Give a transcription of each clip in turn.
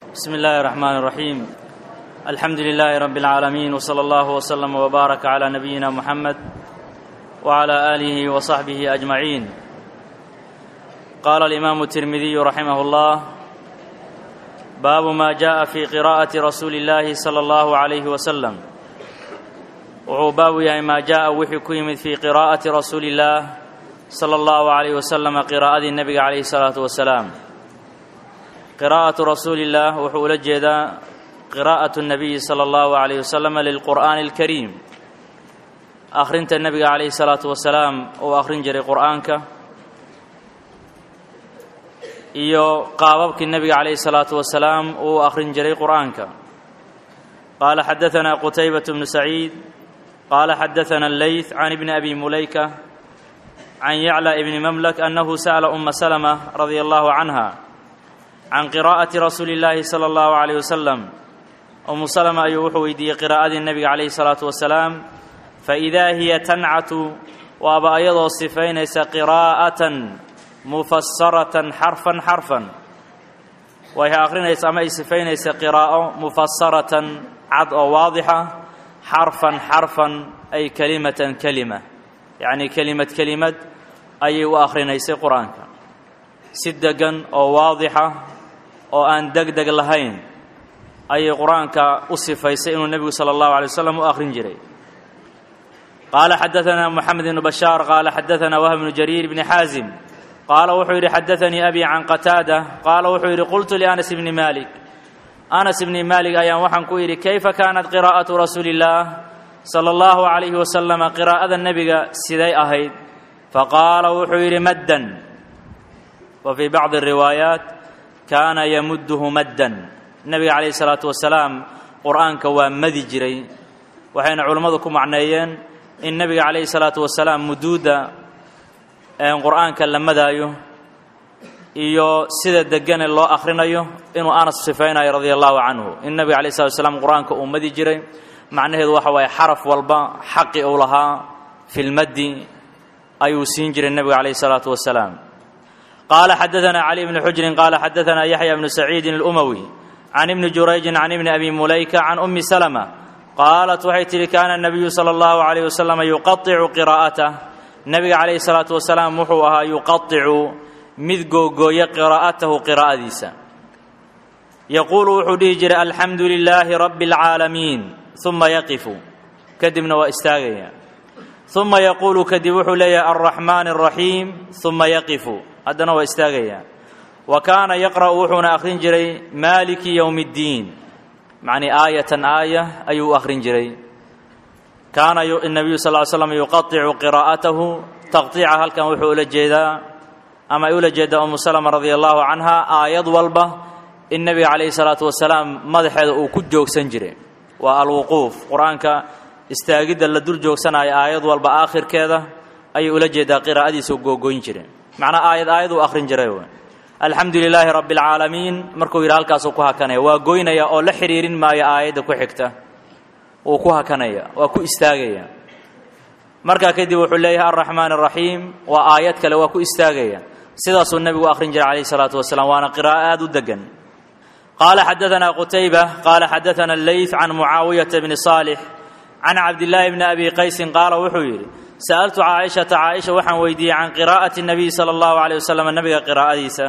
بسم الله الرحمن الرحيم الحمد لله رب العالمين وصلى الله وسلم وبارك على نبينا محمد وعلى اله وصحبه اجمعين قال الامام الترمذي رحمه الله باب ما جاء في قراءه رسول الله صلى الله عليه وسلم wuxuu baabu yahay maa jaa wixii ku yimid fii qiraa'ati rasuuli illaah sala allahu calayh wasalama qiraa'adii nebiga calayhi salaatu wasalaam qiraa'atu rasuulillaah wuxuu ula jeedaa qiraa'atu nabiyi sala allahu calayh wasalama lilqur'aani alkariim akhrinta nebiga calayhi salaatu wasalaam uu akhrin jiray qur'aanka iyo qaababkii nebiga calayhi salaatu wasalaam uu akhrin jiray qur'aanka qaala xadaanaa qutaybatu bnu saciid قال حدثنا الليث عن ابن أبي مليكة عن يعلى ابن مملك أنه سأل أم سلمة رضي الله عنها عن قراءة رسول الله صلى الله عليه وسلم أم سلمة أيوح ويدي قراءة النبي عليه الصلاة والسلام فإذا هي تنعت وأبا أيضا صفين قراءة مفسرة حرفا حرفا وهي آخرين أما صفين قراءة مفسرة عد واضحة xarfan xarfan ay kelimatan kelima yacnii kelimad kelimad ayay u akhrinaysay qur-aanka si degan oo waadixa oo aan deg deg lahayn ayay qur-aanka u sifaysay inuu nebigu sala allahu alay wasalam u akhrin jiray qaala xadaanaa moxamed ibnu bashaar qaala xadaanaa wahb bnu jariir bni xaazim qaala wuxuu yidhi xadaanii abi can qataada qaala wuxuu yidhi qultu lianas bni malik anas ibni maalik ayaan waxaan ku yidhi kayfa kaanat qiraa'atu rasuuli illaah sala allahu calayhi wasalama qiraa'ada nebiga siday ahayd faqaala wuxuu yidhi maddan wa fii bacdi riwaayaat kaana yamudduhu maddan nebiga calayhi salaatu wasalaam qur'aanka waa madi jiray waxayna culimmadu ku macneeyeen in nebiga calayhi salaatu wasalaam muduudda qur'aanka la madaayo iyo sida degane loo akhrinayo inuu anas sifaynayo radia allahu canhu in nebiga alay slat slam qur-aanka uu madi jiray macnaheedu waxa waaye xaraf walba xaqi uu lahaa fi lmaddi ayuu siin jiray nebiga calayh salaatu wasalaam qaala xadaanaa cali bni xujrin qaala xadaanaa yaxya bnu saciidin alumawi can ibni jurayjin can ibni abi mulayka can ummi salama qaalat waxay tihi kaana nabiyu sala allahu calayh wasalam yuqaicu qiraa'atah nebiga calayhi salaatu wasalaam wuxuu ahaa yuqaicu mid googooya qiraa'atahu qiraa'adiisa yaquulu wuxuu dhihi jiray alxamdu lilaahi rabbi alcaalamiin uma yaqifu kadibna waa istaagaya uma yaquulu kadib wuxuu leeyahay alraxmaan alraxiim uma yaqifu haddana waa istaagaya wa kaana yaqra'u wuxuuna akhrin jiray maaliki yowmi ddiin macnii aayatan aaya ayuu u akhrin jiray kaana nabiyu sal ly slam yuqaicu qiraa'atahu taqtiica halkan wuxuu ula jeedaa ama ay ula jeedaa umu salama radia allahu canha aayad walba in nebiga calayhi salaatu wasalaam madaxeeda uu ku joogsan jiray waa alwuquuf qur-aanka istaagidda la dul joogsanaayo aayad walba aakhirkeeda ayay ula jeedaa qiraa'adiisa googoyn jiray macnaa aayad aayad uu akhrin jiray alxamdu lilaahi rabbi alcaalamiin markuu yidhi halkaasuu ku hakanaya waa goynaya oo la xidhiirin maayo aayadda ku xigta wuu ku hakanaya waa ku istaagaya markaa kadib wuxuu leeyahay alraxmaan araxiim waa aayad kale waa ku istaagaya sidaasuu nebigu akhrin jiray calayhi salaatu wasalaam waana qiraa'o aada u degan qaala xadaanaa qutayba qaala xadaana alleyth can mucaawiyata bni saalix can cabdillaahi bni abi qaysin qaala wuxuu yidhi sa'altu caaishata caaisha waxaan weydiiyey can qiraa'ati nabiy sala allahu caleyh wasalam nebiga qiraa'adiisa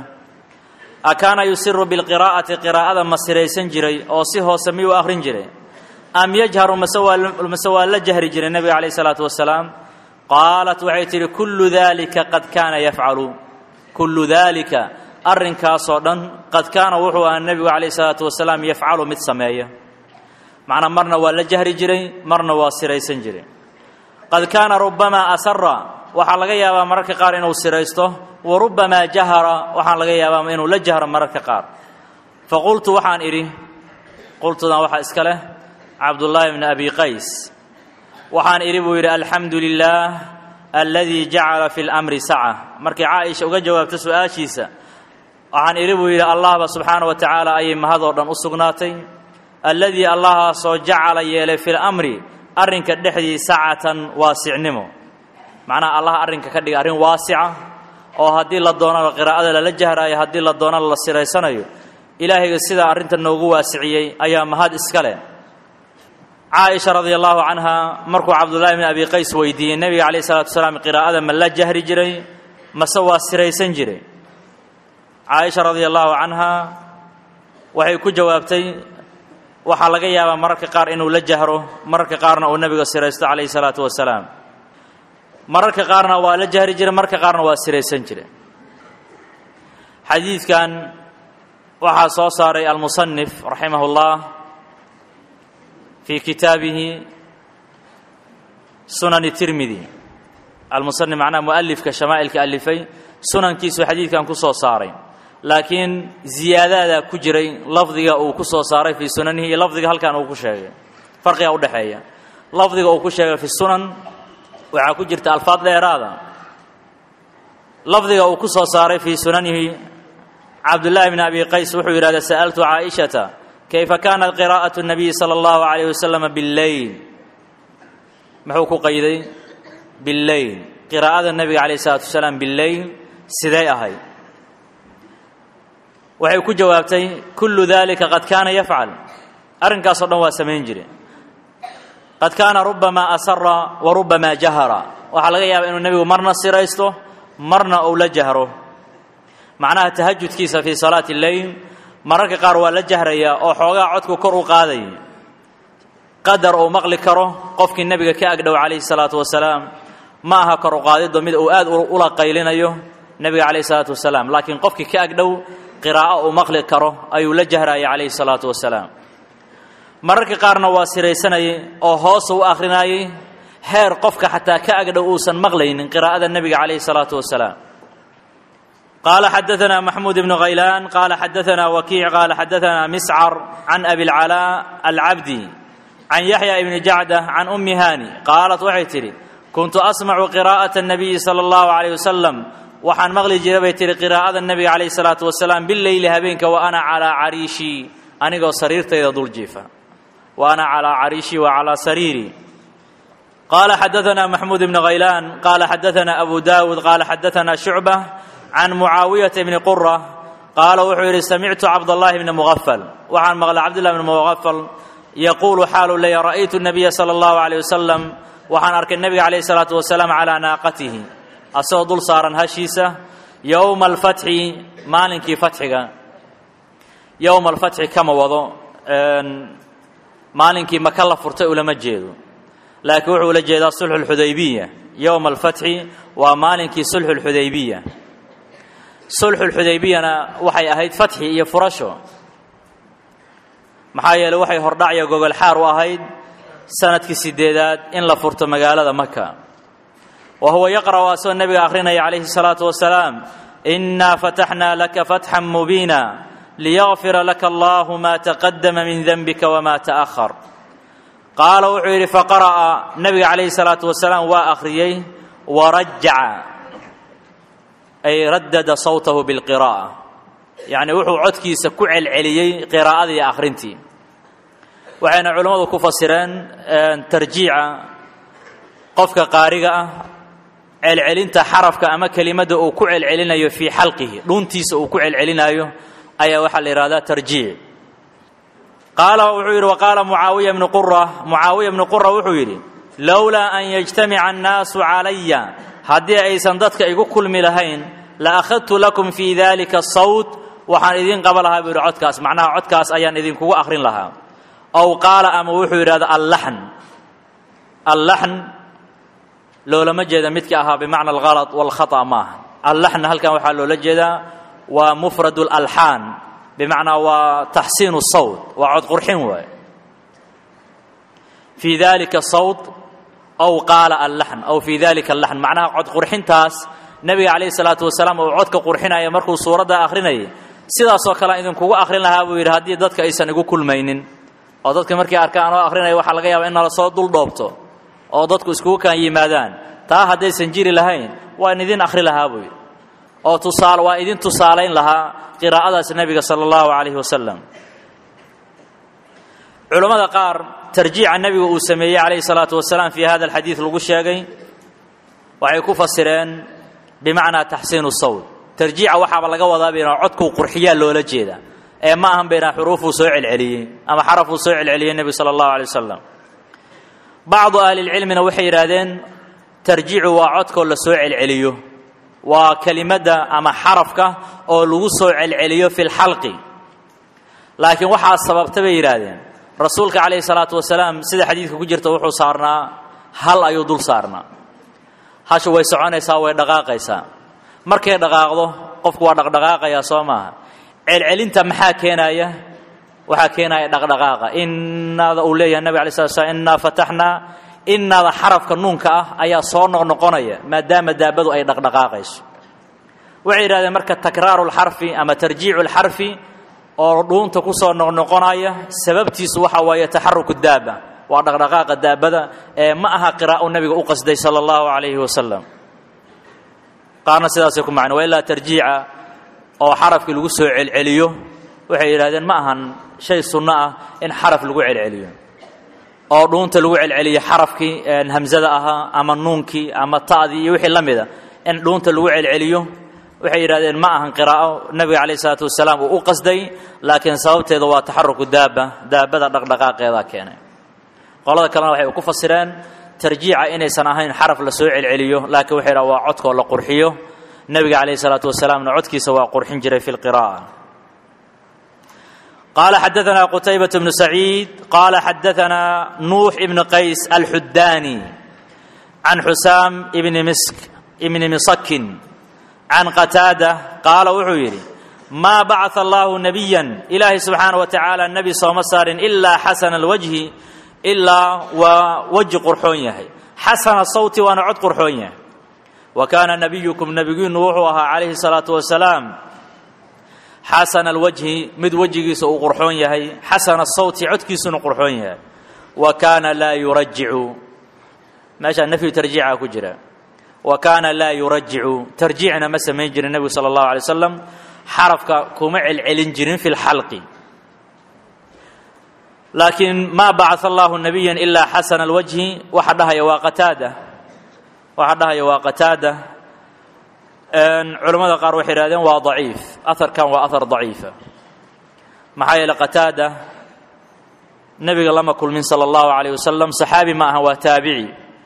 a kaana yusiru bilqiraa'ati qiraa'ada ma siraysan jiray oo si hoose miyuu akhrin jiray am yajharu mase waa la jahri jiray nebiga calayh salaatu wasalaam qaalat waxay tidhi kullu dalika qad kaana yafcalu kullu daalika arrinkaasoo dhan qad kaana wuxuu ahaa nebigu calayhi salaatu wasalaam yafcalu mid sameeya macnaa marna waa la jahri jiray marna waa siraysan jiray qad kaana rubbamaa asara waxaa laga yaabaa mararka qaar inuu siraysto wa rubbamaa jahara waxaa laga yaabaa inuu la jahro mararka qaar fa qultu waxaan idhi qultudan waxaa iska leh cabdullaahi bni abi qays waxaan idhi buu yidhi alxamdu lilaah aladii jacala fi lamri saca markay caaisha uga jawaabto su-aashiisa waxaan idhi buu yidhi allahba subxaana wa tacaala ayay mahadoo dhan u sugnaatay alladii allahaasoo jacala yeelay fi lamri arrinka dhexdii sacatan waasicnimo macnaha allah arrinka ka dhiga arrin waasica oo haddii la doonana qiraa'ada lala jahraayo haddii la doonana la siraysanayo ilaahayga sidaa arrinta noogu waasiciyey ayaa mahad iska leh caaisha radia allahu canha markuu cabdullaahi bn abi qays weydiiyey nebiga calayh salatu wasalaam qiraa'ada ma la jahri jiray mase waa siraysan jiray caaisha radia allahu canha waxay ku jawaabtay waxaa laga yaabaa mararka qaar inuu la jahro mararka qaarna uu nebiga siraysto calayhi salaatu wasalaam mararka qaarna waa la jahri jiray mararka qaarna waa siraysan jiray xadiidkan waxaa soo saaray almusanif raximah اllah fii kitaabihi sunan tirmidi almusanif macnaha mualifka shamaa'ilka alifay sunankiisu xadiidkan ku soo saaray laakiin ziyaadaadaa ku jiray lafdiga uu ku soo saaray fii sunanihi iyo lafdiga halkan uu ku sheegay farqiga udhexeeya lafdiga uu ku sheegay fi sunan waxaa ku jirta alfaad dheeraada lafdiga uu ku soo saaray fii sunanihi cabdullaahi bn abi qays wuxuu yidhahda sa'altu caaishata kayfa kaanat qiraa'atu الnabiyi salى اllahu عalayh wasalama billeyl muxuu ku qayday billeyl qiraa'ada nebiga calayh الsalatu wasalaam billeyl sidee ahay waxay ku jawaabtay kullu dalika qad kaana yafcal arrinkaasoo dhan waa samayn jire qad kaana rubamaa asara wa rubamaa jahara waxaa laga yaabaa inuu nebigu marna siraysto marna uu la jahro macnaha tahajudkiisa fii salaati اleyl mararka qaar waa la jahrayaa oo xoogaa codku kor u qaaday qadar uu maqli karo qofkii nebiga ka agdhow calayhi salaatu wasalaam ma aha kor u qaadiddo mid uu aad ula qaylinayo nebiga calayhi salaatu wasalaam laakiin qofkii ka agdhow qiraa'o uu maqli karo ayuu la jahraya calayhi salaatu wasalaam mararka qaarna waa siraysanayay oo hoosu u akhrinayay heer qofka xataa ka agdhow uusan maqlaynin qiraa'ada nebiga calayhi salaatu wasalaam قال xدثنا محمود بن غيلان قال xدثنا وكيع قال xدثنا مسعر عن أبي العلاء العبدي عن يحيى بن جعدة عن أم هاني قالت waxay tidhi كنت أسمع قراءة النبي صلى الله عليه وسلم waxaan maqli jira bay tihi qiraa'ada nebiga calayh salaatu wasalaam bileyli habeenka wa ana calaa cariishii anigoo sariirtayda dul jiifa wa ana calaa cariishii wa calaa sariirii qaala xadaثana maxmuud ibn haylaan qaala xadaثana abu daawud qaala xadaثana shucbة can mucaawiyata bni qura qaala wuxuu yidhi samictu cabdاllahi bni mugafal waxaan maqlay cabdullah bni mugafal yaquulu xaalu leeya ra'aytu الnabiya salى اllahu عalيه wasalam waxaan arkay nebiga calayh الsalaatu wasalaam calaa naaqatihi asagoo dul saaran hashiisa yowma alfatxi maalinkii fatxiga yowma alfatxi kama wado maalinkii maka la furtay ulama jeedo laakiin wuxuu ula jeedaa sulxu lxudaybiya yowma alfatxi waa maalinkii sulxu lxudaybiya sulxu lxudaybiyana waxay ahayd fatxi iyo furasho maxaa yeeley waxay hordhacya gogol xaar u ahayd sanadkii sideedaad in la furto magaalada maka وهو يقرأ asagoo nebiga akhrinaya calayhi الصلاaةu وaسلاam إنا فتحنا لaka فتحا مبينا ليغفira laka الله ma تقدma min ذنبika وma تأخر qaala wuxuu yidhi faqarأa nebiga calayhi الصلاaةu وaسلاam waa akhriyey warajaca ay radada sawtahu bاlqirاءة yacni wuxuu codkiisa ku celceliyey qiraa'adii iyo akhrintii waxayna culimmadu ku fasireen tarjiica qofka qaariga ah celcelinta xarafka ama kelimadda uu ku celcelinayo fii xalqihi dhuntiisa uu ku celcelinayo ayaa waxaa la yidhahdaa tarjiic qaala wuxuu yidhi waqaala mucaawiya bnu qura mucaawiya bnu qura wuxuu yidhi lowlaa an yajtamica annaasu calaya haddii aysan dadka igu kulmi lahayn la akhadtu lakum fii dalika sawt waxaan idiin qaba lahaa buu yidhi codkaas macnaha codkaas ayaan idinkugu akhrin lahaa ow qaala ama wuxuu yidhahda allaxn allaxn loolama jeeda midkii ahaa bimacna alhalط wاlkhaطأ maaha allaxn halkan waxaa loola jeedaa waa mufrad اlalxaan bimacnaa waa taxsiin الsawt waa cod qurxin waay fii dalika sawt ow qaala allaxn ow fii dalika allaxn macnaha cod qurxintaas nebiga calayhi الsalaatu wasalaam uu codka qurxinaya markuu suuradda akhrinayay sidaasoo kale idinkugu akhrin lahaa buu yidhi haddii dadka aysan igu kulmaynin oo dadka markay arkaan oo akhrinaya waxaa laga yaaba in nala soo dul dhoobto oo dadku iskugu kaan yimaadaan taa haddaysan jiri lahayn waan idin akhri lahaa buu yidhi oo tusaal waa idin tusaalayn lahaa qiraa'adaas nebiga sala allahu calayhi wasalam culammada qaar tarjiica nebiga uu sameeyey calayhi salaatu wasalaam fii hada alxadiid lagu sheegay waxay ku fasireen bimacnaa taxsiinu sawt tarjiica waxaaba laga wadaa bina codkuu qurxiyaa loola jeeda ee ma ahan baynaa xuruufuu soo celceliyey ama xarafuu soo celceliyey nebigu sala allahu alay wasalam bacdu ahlilcilmina waxay yidhaahdeen tarjiicu waa codkoo la soo celceliyo waa kelimadda ama xarafka oo lagu soo celceliyo fi lxalqi laakiin waxaa sababta bay yidhaahdeen rasuulka calayhi salaatu wasalaam sida xadiidka ku jirta wuxuu saarnaa hal ayuu dul saarnaa hashu way soconaysaa way dhaqaaqaysaa markay dhaqaaqdo qofku waa dhaqdhaqaaqayaa soo maaha celcelinta maxaa keenaya waxaa keenaya dhaqdhaqaaqa inaada uu leeyahay nabig alay slat slam innaa fataxnaa inaada xarafka nuunka ah ayaa soo noqnoqonaya maadaama daabadu ay dhaqdhaqaaqayso waxay yidhahdeen marka takraaru lxarfi ama tarjiicu lxarfi oo dhuunta ku soo noqnoqonaya sababtiisu waxa waaye taxaruku daaba waa dhaqdhaqaaqa daabada ee ma aha qiraa'o nebiga u qasday sala allahu calayhi wasalam qaarna sidaasay ku macna waa ilaa tarjiica oo xarafkii lagu soo celceliyo waxay yidhahdeen ma ahan shay sunno ah in xaraf lagu celceliyo oo dhuunta lagu celceliyo xarafkii hamsada ahaa ama nuunkii ama ta'dii iyo wixii la mida in dhuunta lagu celceliyo waxay yidhahdeen ma ahan qiraa'o nebiga calayh isalaatu wasalaam uu u qasday laakiin sababteeda waa taxaruku daaba daabada dhaqdhaqaaqeedaa keenay qolada kalena waxay ku fasireen tarjiica inaysan ahayn xaraf la soo celceliyo laakiin waxay dhaha waa codkoo la qurxiyo nebiga calayh isalaatu wasalaamna codkiisa waa qurxin jiray fi lqira'a قال حدثنا قتيبة بن سعيد قال حدثنا نوح بن قيس الحداني عن حسام بن مسك بن مصك عن قتادة قال وحويري ما بعث الله نبيا إلهي سبحانه وتعالى النبي صلى الله عليه وسلم إلا حسن الوجه إلا ووجه قرحون حسن الصوت ونعد قرحون وكان نبيكم نبي نوحها عليه الصلاة والسلام xasana alwajhi mid wejigiisa uu qurxoon yahay xasana asawti codkiisuna qurxoon yahay wa kaana laa yurajicu meeshaa nafyu tarjiica ku jira wa kaana laa yurajicu tarjiicna ma samayn jirin nebigu sala allahu alay wasalam xarafka kuma celcelin jirin fi lxalqi laakiin maa bacaa allahu nabiya ilaa xasana alwajhi waxa dhahaya waa qataada waxa dhahaya waa qataada culamada qaar waxay yidhahdeen waa daciif aharkan waa ahar daciifa maxaa yeele qataada nebiga lama kulmin sala allahu calayh wasalam saxaabi ma aha waa taabici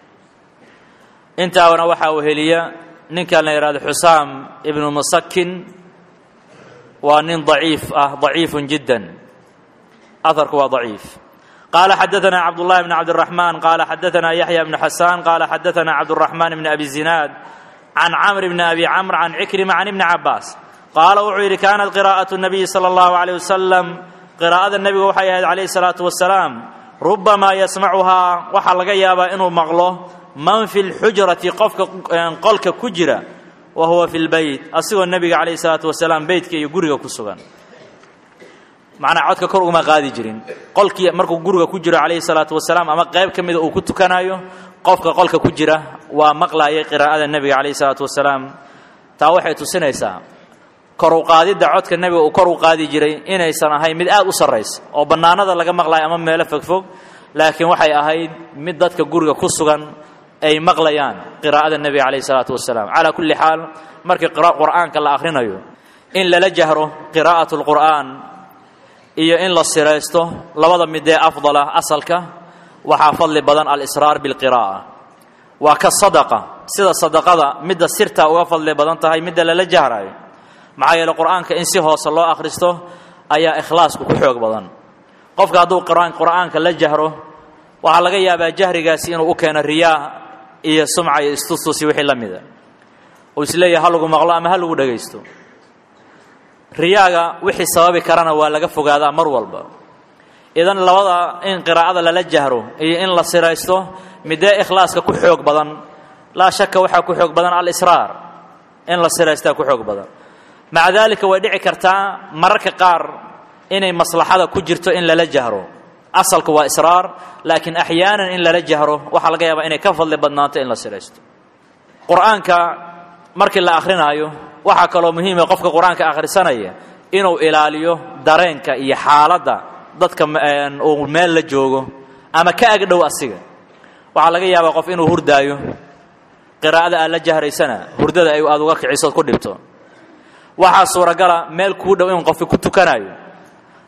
intaabana waxaa weheliya ninkan la yidhahdo xusaam ibnu musakin waa nin daciif ah daciifun jiddan aharku waa daciif قال حدثنا عبد الله بن عبد الرحمن قال حدثنا يحيى بن حسان قال حدثنا عبد الرحمن بن أبي الزناد عن عمرو بن أبي عمرو عن عكرمة عن ابن عباس قال وحير كانت قراءة النبي صلى الله عليه وسلم قراءة النبي وحي عليه الصلاة والسلام ربما يسمعها وحا لغا يابا إنه مغلو من في الحجرة قفك قلك كجرة وهو في البيت أسوى النبي عليه الصلاة والسلام بيتك يقرق كسوغان macnaa codka kor ugama qaadi jirin qolkii markuu guriga ku jiro calayhi salaatu wasalaam ama qayb ka mida uu ku tukanayo qofka qolka ku jira waa maqlaayay qiraa'ada nebiga calayhi salaatu wasalaam taa waxay tusinaysaa kor u qaadidda codka nebiga uu kor u qaadi jiray inaysan ahayn mid aad u sarraysa oo bannaanada laga maqlayo ama meelo fogfog laakiin waxay ahayd mid dadka guriga ku sugan ay maqlayaan qiraa'ada nebiga calayhi salaatu wasalaam calaa kulli xaal markii qur'aanka la akhrinayo in lala jahro qiraa'atu lqur'aan iyo in la siraysto labada midee afdala asalka waxaa fadli badan alisraar bilqiraa'a waa ka sadaqa sida sadaqada midda sirta uga fadli badan tahay midda lala jahrayo maxaa yeele qur'aanka in si hoose loo akhristo ayaa ikhlaasku ku xoog badan qofka hadduu qur'aanka la jahro waxaa laga yaabaa jahrigaasi inuu u keeno riyaa iyo sumca iyo istustusi wixii la mida uu isleeyahay ha lagu maqlo ama ha lagu dhegaysto riyaaga wixii sababi karana waa laga fogaadaa mar walba idan labada in qiraa'ada lala jahro iyo in la siraysto midee ikhlaaska ku xoog badan laa shaka waxaa ku xoog badan alisraar in la siraystaa ku xoog badan maca daalika way dhici kartaa mararka qaar inay maslaxada ku jirto in lala jahro asalku waa israar laakiin axyaanan in lala jahro waxaa laga yaabaa inay ka fadli badnaato in la siraysto qur-aanka markii la akhrinaayo waxaa kaloo muhiima qofka qur-aanka akhrisanaya inuu ilaaliyo dareenka iyo xaaladda dadka uu meel la joogo ama ka agdhow asiga waxaa laga yaabaa qof inuu hurdaayo qiraa'ada aad la jahraysana hurdada ay aad uga kicisood ku dhibto waxaa suuragala meel kuu dhow in qofki ku tukanayo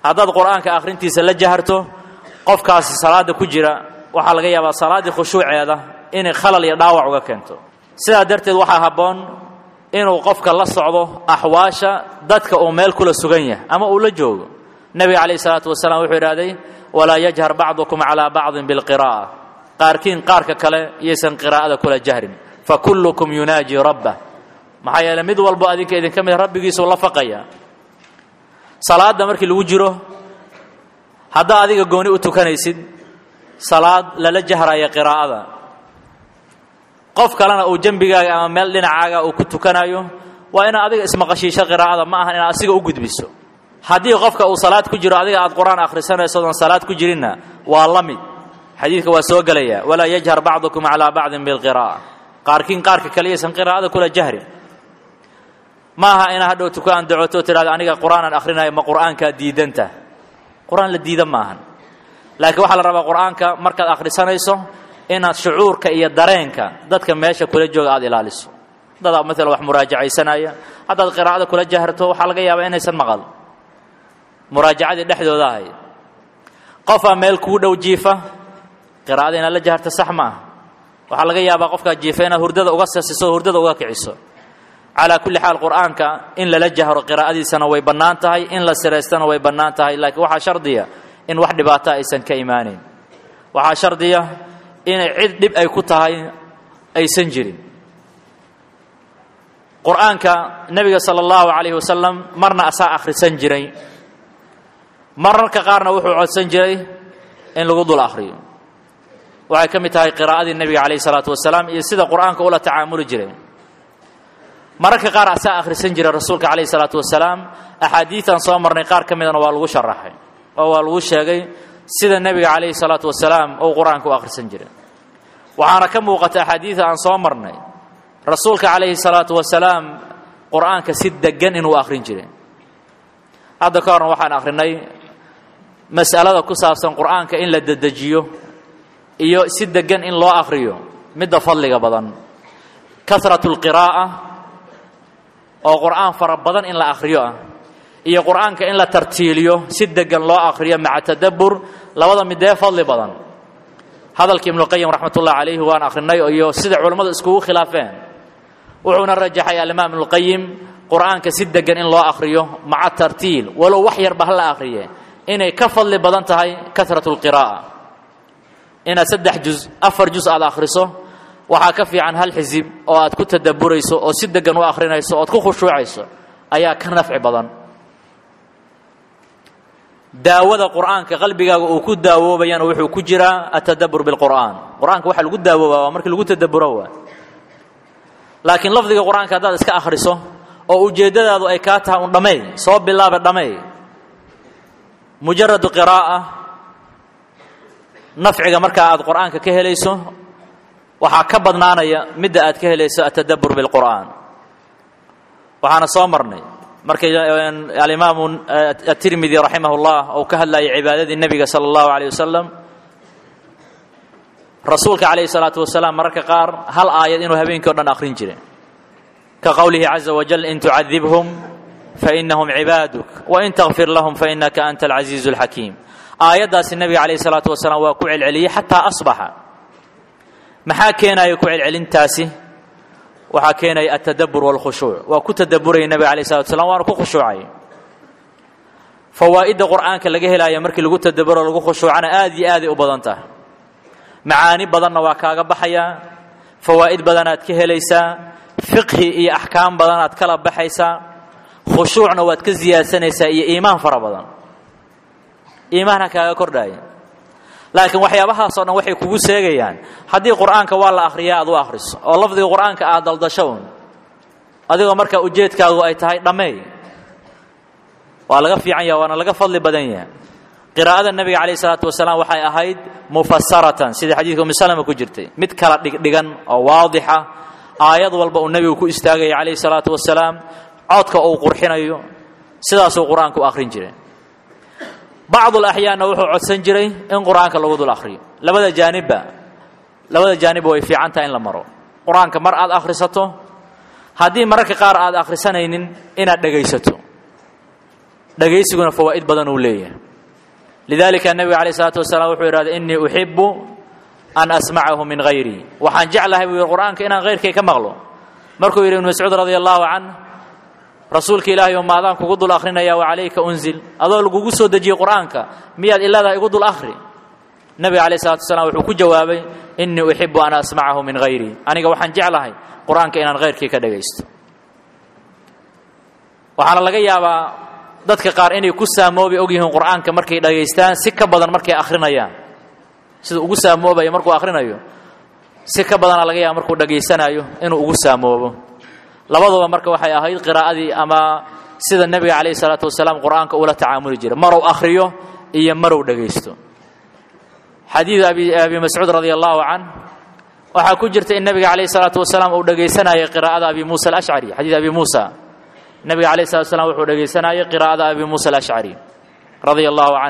haddaad qur'aanka akhrintiisa la jaharto qofkaasi salaadda ku jira waxaa laga yaabaa salaaddii khushuuceeda inay khalal iyo dhaawac uga keento sidaa darteed waxaa habboon inuu qofka la socdo axwaasha dadka uu meel kula sugan yahay ama uu la joogo nebiga calayhi salaatu wasalaam wuxuu idhahday walaa yajhar bacdukum calaa bacdin bilqiraa'a qaarkiin qaarka kale iyaysan qiraa'ada kula jahrin fa kullukum yunaaji rabbah maxaa yeeley mid walbo adinka idinka mid rabbigiisuu la faqaya salaadda markii lagu jiro haddaa adiga gooni u tukanaysid salaad lala jahraya qiraa'ada qof kalena uu jembigaaga ama meel dhinacaaga uu ku tukanayo waa inaad adiga ismaqashiisho qiraa'ada ma ahan inaad asiga u gudbiso haddii qofka uu salaad ku jiro adiga aad qur-aan akhrisanayso odan salaad ku jirinna waa la mid xadiidka waa soo gelaya walaa yajhar bacdukum calaa bacdin bilqiraa'a qaarkiin qaarka kale yaysan qiraa'ada kula jahrin ma aha inaa hadhow tukaan dacoto tidhahda aniga qur-aanaan akhrinayo ma qur'aankaa diidanta qur-aan la diida ma ahan laakiin waxaa la rabaa qur'aanka markaad akhrisanayso inaad shucuurka iyo dareenka dadka meesha kula jooga aada ilaaliso dadaa maalan wax muraajacaysanaya haddaad qiraa'ada kula jaharto waxaa laga yaabaa inaysan maqal muraajacadii dhexdooda ahay qofaa meel kuu dhow jiifa qiraa'ada inaad la jaharto sax ma aha waxaa laga yaabaa qofkaa jiifa inaad hurdada uga sasiso hurdada uga kiciso calaa kulli xaal qur'aanka in lala jahro qiraa'adiisana way bannaan tahay in la siraystana way bannaan tahay laakiin waxaa shardiya in wax dhibaato aysan ka imaanayn waxaa shardiya inay cid dhib ay ku tahay aysan jirin qur'aanka nebiga sala allahu calayhi wasalam marna asaa akhrisan jiray mararka qaarna wuxuu codsan jiray in lagu dul akhriyo waxay ka mid tahay qiraa'adii nebiga calayhi salaatu wasalaam iyo sida qur'aanka ula tacaamuli jiray mararka qaar asaa akhrisan jiray rasuulka calayhi salaatu wasalaam axaadiidan soo marnay qaar ka midana waa lagu sharaxay oo waa lagu sheegay sida nebiga calayhi salaatu wasalaam uu qur-aanka u akhrisan jiray waxaana ka muuqata axaadiida aan soo marnay rasuulka calayhi salaatu wasalaam qur'aanka si degan inuu akhrin jiray hadda ka horna waxaan akhrinay mas'alada ku saabsan qur'aanka in la dedejiyo iyo si degan in loo akhriyo midda fadliga badan kasratu lqiraa'a oo qur'aan fara badan in la akhriyo ah iyo qur'aanka in la tartiiliyo si degan loo akhriyo maca tadabbur labada midee fadli badan hadalka ibnuqayim raxmatullahi calayhi waan akhrinay iyo sida culammadu iskugu khilaafeen wuxuuna rajaxay alimaam ibnuqayim qur'aanka si degan in loo akhriyo maca tartiil walow wax yarba ha la akhriye inay ka fadli badan tahay kasratu lqiraa'a inaad saddex juz afar juz aad akhriso waxaa ka fiican hal xisib oo aad ku tadabburayso oo si degan u akhrinayso ood ku khushuucayso ayaa ka nafci badan daawada qur'aanka qalbigaaga uu ku daawoobayana wuxuu ku jiraa atadabbur bilqur'aan qur'aanka waxa lagu daawooba waa markii lagu tadabburo waa laakiin lafdiga qur'aanka haddaad iska akhriso oo ujeeddadaadu ay kaa tahay un dhammeey soo bilaaba dhammeey mujaradu qiraa'a nafciga markaa aad qur'aanka ka helayso waxaa ka badnaanaya midda aad ka helayso atadabbur bilqur'aan waxaana soo marnay markay alimaamu atirmidi raximah اllah uu ka hadlayay cibaadadii nebiga salى اllahu alيyه wasalam rasuulka calayhi الsalaatu wasalaam mararka qaar hal aayad inuu habeenkii o dhan akhrin jiray ka qowlihi caza wajal in tucadibhum fainahum cibaaduk wain takfir lahum fainaka anta alcaziizu اlxakiim aayaddaasi nebiga calayhi الsalaatu wasalaam waa ku celceliyey xataa asbaxa maxaa keenaya ku celcelintaasi waxaa keenaya altadabbur wاlkhushuuc waa ku tadabburaya nebiga alayh salatu slam waana ku khushuucay fawaa'idda qur'aanka laga helaya markii lagu tadabburo lagu khushuucana aad iyo aaday u badan tahay macaani badanna waa kaaga baxayaa fawaa'id badanaad ka helaysaa fiqhi iyo axkaam badanaad kala baxaysaa khushuucna waad ka siyaadsanaysaa iyo iimaan fara badan iimaanha kaaga kordhaya laakiin waxyaabahaasoo dhan waxay kugu seegayaan haddii qur'aanka waa la akhriyaa aad u akhriso oo lafdiga qur'aanka aad daldasho un adigoo markaa ujeedkaagu ay tahay dhammeey waa laga fiican yaha waana laga fadli badan yaha qiraa'ada nebiga calayh isalaatu wasalaam waxay ahayd mufasaratan sida xadiidka umi salama ku jirtay mid kala dhigdhigan oo waadixa aayad walba uu nebigu ku istaagaya calayhi salaatu wasalaam codka uu qurxinayo sidaasuu qur-aanka u akhrin jiray bacdu laxyaanna wuxuu codsan jiray in qur'aanka lagu dul akhriyo labada jaanibba labada jaanibba way fiican tahay in la maro qur-aanka mar aad akhrisato haddii mararka qaar aad akhrisanaynin inaad dhegaysato dhagaysiguna fawaa'id badan uu leeyahay lidalika nebiga alayh isalaatu wasalaam wuxuu yidhahda innii uxibu an asmacahu min hayrii waxaan jeclahay buu yidhi qur'aanka inaan hayrkay ka maqlo markuu yidhi ibnu mascuud radia allahu canh rasuulka ilaahay oo maadaan kugu dul akhrinaya wa calayka unzil adoo lagugu soo dejiyey qur'aanka miyaad iladaa igu dul akhri nebiga alayh salatu wasalaam wuxuu ku jawaabay innii uxibu an asmacahu min hayrii aniga waxaan jeclahay qur'aanka inaan hayrkii ka dhagaysto waxaana laga yaabaa dadka qaar inay ku saamoobi og yihiin qur'aanka markay dhagaystaan si ka badan markay akhrinayaan sida ugu saamoobayo markuu akhrinayo si ka badana laga yaaba markuu dhagaysanayo inuu ugu saamoobo labaduba marka waxay ahayd qiraa'adii ama sida nebiga calayhi salaatu wasalaam qur'aanka ula tacaamuli jiray marow akhriyo iyo marow dhagaysto xadiid abi abi mascuud radia allahu can waxaa ku jirta in nebiga calayhi salaatu wasalaam uu dhagaysanayay qiraa'ada abi muusa alashcari xadiid abi muusa nebiga calayhi salatu wasalaam wuxuu dhagaysanayay qiraa'ada abi muusa alashcari radia allahu can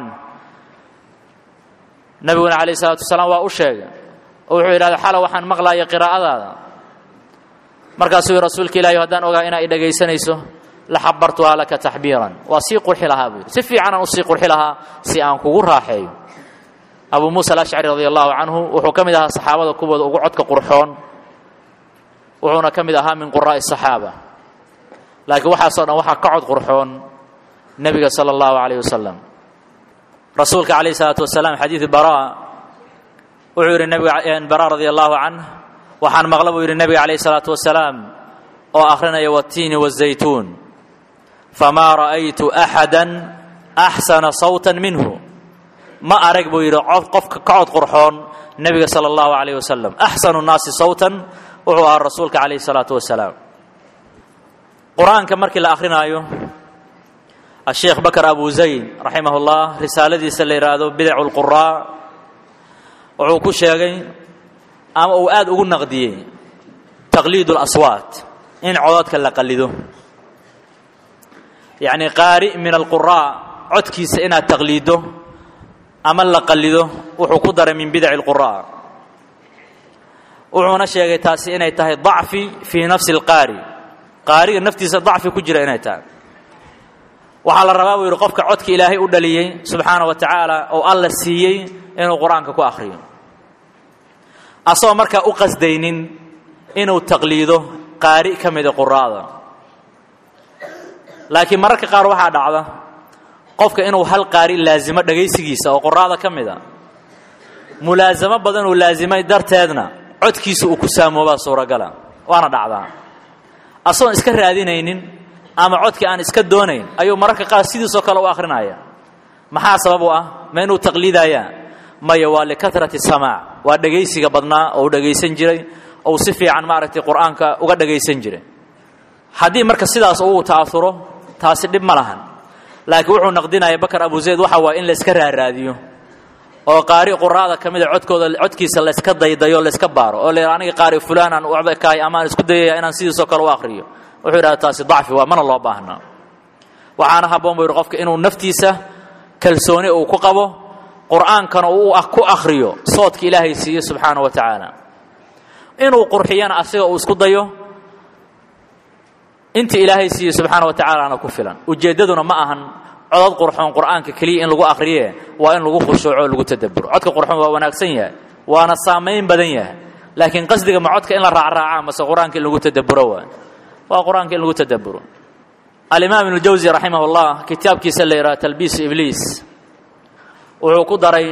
nebiguna calayhi salaatu wasalaam waa u sheegay oo wuxuu yidhahda xala waxaan maqlaaya qiraa'adaada markaasuu yidhi rasuulka ilahi haddaan ogaa inaa i dhagaysanayso la xabartuhaa laka taxbiiran waa sii qurxi lahaa buu yidhi si fiicanaan usii qurxi lahaa si aan kugu raaxeeyo abu muusa alashcari radia allahu canhu wuxuu ka mid ahaa saxaabada kuwooda ugu codka qurxoon wuxuuna ka mid ahaa min quraa'i saxaaba laakiin waxaasoo dhan waxaa ka cod qurxoon nebiga sala allahu calayh wasalam rasuulka calayh isalaatu wasalaam xadiidu bara wuxuu yidhi nebiga bara radia allahu canh waxaan maqla buu yidhi nebiga calayh isalaatu wasalaam oo akhrinaya watiini wazaytuun famaa ra'aytu axada axsana sawtan minhu ma arag buu yidhi qofka ka cod qurxoon nebiga sala allahu calayh wasalam axsanu nnaasi sawtan wuxuu ahaa rasuulka calayhi salaatu wasalaam qur-aanka markii la akhrinaayo asheekh bakar abu zayd raximah ullah risaaladiisa la yidhaahdo bidacu lquraa wuxuu ku sheegay ama uu aada ugu naqdiyey taqliid اlaswaat in cododka la qalido yacni qaari min alquraa codkiisa inaad taqliiddo ama la qalido wuxuu ku daray min bidaci اlquraa wuxuuna sheegay taasi inay tahay dacfi fii nafsi اlqaari qaariga naftiisa dacfi ku jira inay tahay waxaa la rabaa buu yidhi qofka codka ilaahay u dhaliyey subxaana wa tacaala oo alla siiyey inuu qur-aanka ku akhriyo asagoo markaa u qasdaynin inuu taqliido qaari ka mida quraada laakiin mararka qaar waxaa dhacda qofka inuu hal qaari laasimo dhagaysigiisa oo quraada ka mid a mulaasamo badan uu laasimay darteedna codkiisa uu ku saamoobaa suuragala waana dhacdaa asagoon iska raadinaynin ama codkii aan iska doonayn ayuu mararka qaar sidiisoo kale u akhrinaya maxaa sabab u ah ma inuu taqliidayaa maya waa likatrati samaac waa dhegaysiga badnaa oo uu dhegaysan jiray ou si fiican maaragtay qur-aanka uga dhagaysan jiray haddii marka sidaas uu ta'auro taasi dhib ma lahan laakiin wuxuu naqdinaya bakar abu zayd waxa waaya in layska raaraadiyo oo qaari quraada ka mida codkooda codkiisa layska daydayo layska baaro oo la aniga qaari fulaan aan ucba kahay ama aan isku dayaya inaan sidiisoo kale u akhriyo wuxuu yidhahda taasi dacfi waa mana loo baahnaa waxaana habboon buu yidhi qofka inuu naftiisa kalsooni uu ku qabo qur'aankana uu ku akhriyo soodka ilaahay siiye subxaana wa tacaala inuu qurxiyana asiga uu isku dayo inta ilaahay siiye subxaana wa tacaalana ku filan ujeeddaduna ma ahan codod qurxoon qur'aanka keliya in lagu akhriye waa in lagu khushuuco o lagu tadabburo codka qurxoon waa wanaagsan yahay waana saamayn badan yahay laakiin qasdiga ma codka in la raacraaca mase qur-aanka in lagu tadabburo waa waa qur-aanka in lagu tadabburo alimaam ibnu jawsi raximah ullah kitaabkiisa la yidhaha talbiisu ibliis wuxuu ku daray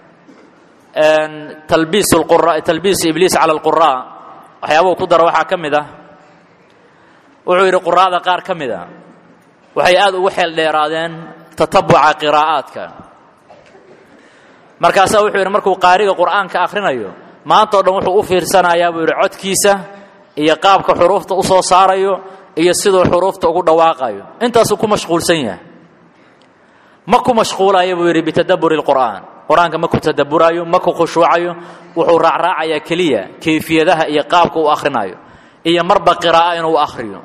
talbiis qura talbiisu ibliis cala alquraa waxyaabuu ku dara waxaa ka mid ah wuxuu yidhi quraada qaar ka mid a waxay aada ugu xeel dheeraadeen tatabuca qiraa'aadka markaasaa wuxuu yidhi markuu qaariga qur'aanka akhrinayo maanta o dhan wuxuu u fiirsanayaa buu yidhi codkiisa iyo qaabka xuruufta u soo saarayo iyo siduu xuruufta ugu dhawaaqayo intaasuu ku mashquulsan yahay ma ku mashquulayo buu yidhi bitadabburi lqur'aan qur-aanka ma ku tadabburayo ma ku khushuucayo wuxuu raacraacayaa keliya kayfiyadaha iyo qaabka uu akhrinayo iyo marba qiraa'a inuu akhriyo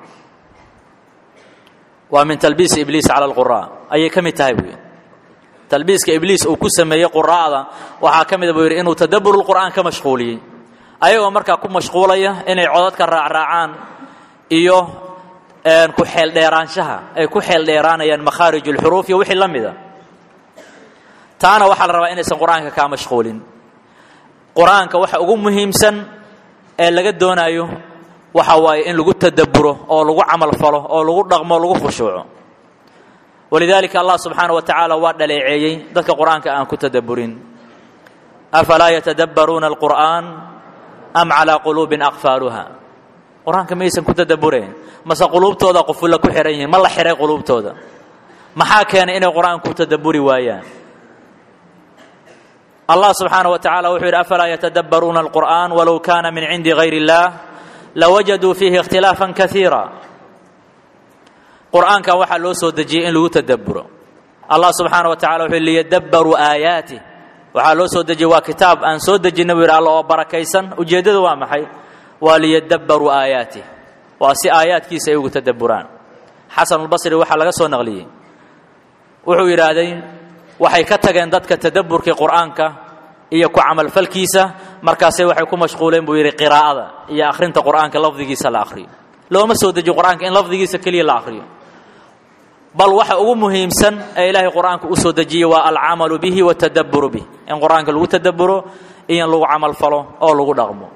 waa min talbiisi ibliis cala alquraa ayay ka mid tahay buu yidhi talbiiska ibliis uu ku sameeyey quraa'da waxaa ka mida buu yidhi inuu tadabburulqur'aan ka mashquuliyey ayagoo markaa ku mashquulaya inay codadka raacraacaan iyo ku xeeldheeraanshaha ay ku xeeldheeraanayaan makhaarij ulxuruuf iyo wixii la mida taana waxaa la rabaa inaysan qur-aanka kaa mashquulin qur-aanka waxa ugu muhiimsan ee laga doonaayo waxa waaye in lagu tadabburo oo lagu camal falo oo lagu dhaqmo lagu khushuuco walidaalika allah subxaana wa tacaala waa dhaleeceeyey dadka qur-aanka aan ku tadabburin afalaa yatadabbaruuna alqur'aan am calaa quluubin aqfaaluha qur-aanka maysan ku tadabburayn mase quluubtooda qufulla ku xihan yihiin ma la xihay quluubtooda maxaa keenay inay qur-aanka ku tadabburi waayaan allah subxaana wa tacala wuxuu yidhi afalaa yatadabbaruuna alqur'aan walow kaana min cindi gayr اllah lawajaduu fiihi ikhtilaafan kaiira qur'aankan waxaa loo soo dejiyey in lagu tadabburo allah subxaana wa tacala wuxuu liyadabbaruu aayaatih waxaa loo soo dejiyey waa kitaab aan soo dejinay buu yidhi alla oo barakaysan ujeeddadu waa maxay waa liyadabbaruu aayaatih waa si aayaadkiisa ay ugu tadabburaan xasanulbasri waxaa laga soo naqliyey wuxuu yidhaahday waxay ka tageen dadka tadabburkii qur'aanka iyo ku camalfalkiisa markaasay waxay ku mashquuleen buu yidhi qiraa'ada iyo akhrinta qur'aanka lafdigiisa la akhriyo looma soo dejiyo qur'aanka in lafdigiisa keliya la akhriyo bal waxa ugu muhiimsan ee ilaahay qur'aanka u soo dejiyey waa alcamalu bihi watadabburu bih in qur'aanka lagu tadabburo iyo in lagu camal falo oo lagu dhaqmo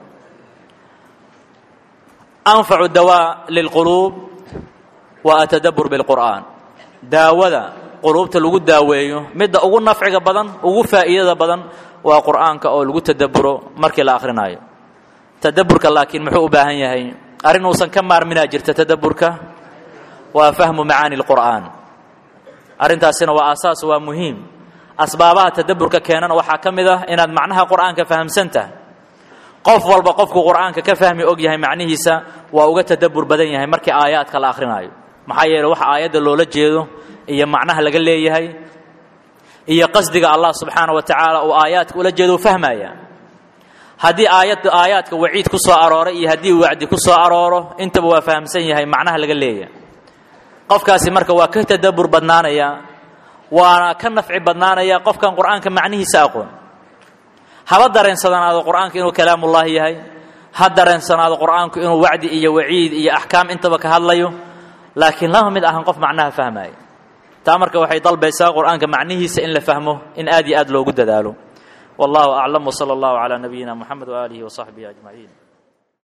anfacu dawaa lilquluub wa atadabbur bilqur'aan daawada quluubta lagu daaweeyo midda ugu nafciga badan ugu faa'iidada badan waa qur'aanka oo lagu tadabburo markii la akhrinayo tadabburka laakiin muxuu u baahan yahay arrin uusan ka maarminaa jirta tadabburka waa fahmu macaani lqur'aan arrintaasina waa aasaas waa muhiim asbaabaha tadabburka keenana waxaa ka mid ah inaad macnaha qur'aanka fahamsan tahay qof walba qofku qur'aanka ka fahmi og yahay macnihiisa waa uga tadabbur badan yahay markii aayaadka la akhrinayo maxaa yeeley waxa aayadda loola jeedo iyo macnaha laga leeyahay iyo qasdiga allah subxaana wa tacaala uu aayaadka ula jeedo u fahmaya haddii aayad aayaadka waciid ku soo arooray iyo haddii wacdi ku soo arooro intaba waa fahamsan yahay macnaha laga leeyahay qofkaasi marka waa ka tadabbur badnaanaya waana ka nafci badnaanaya qofkan qur'aanka macnihiisa aqoon haba dareensanaado qur'aanka inuu kalaamullaahi yahay ha dareensanaado qur'aanku inuu wacdi iyo waciid iyo axkaam intaba ka hadlayo laakiin lama mid ahan qof macnaha fahmaya taa marka waxay dalbaysaa qur'aanka macnihiisa in la fahmo in aad iyo aad loogu dadaalo wallahu aclam wsala allahu calaa nabiyina moxamed waaalihi wasaxbihi ajmaciin